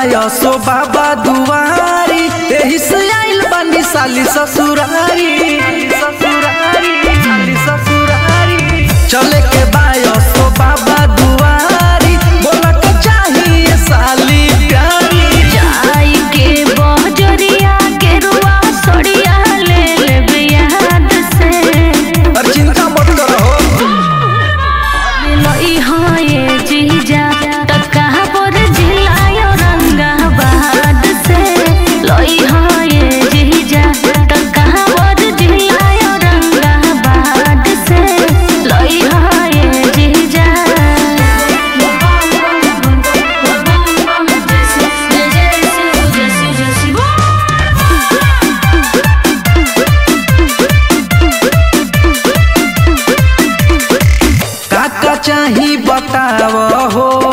बायसो बाबा दुआरी एही से आइल बानी साली ससुरारी ससुरारी साली ससुरारी चले के बायसो बाबा दुआरी बोला के चाहिए साली प्यारी जाई के बहजरिया के रुआ सड़िया ले लेबे याद से और चिंता मत करो लई होए जीजा टका पर जिलायो रंगाबाद से लई होए जीजा टका पर जिलायो रंगाबाद से लई होए जीजा काका चाही बताव हो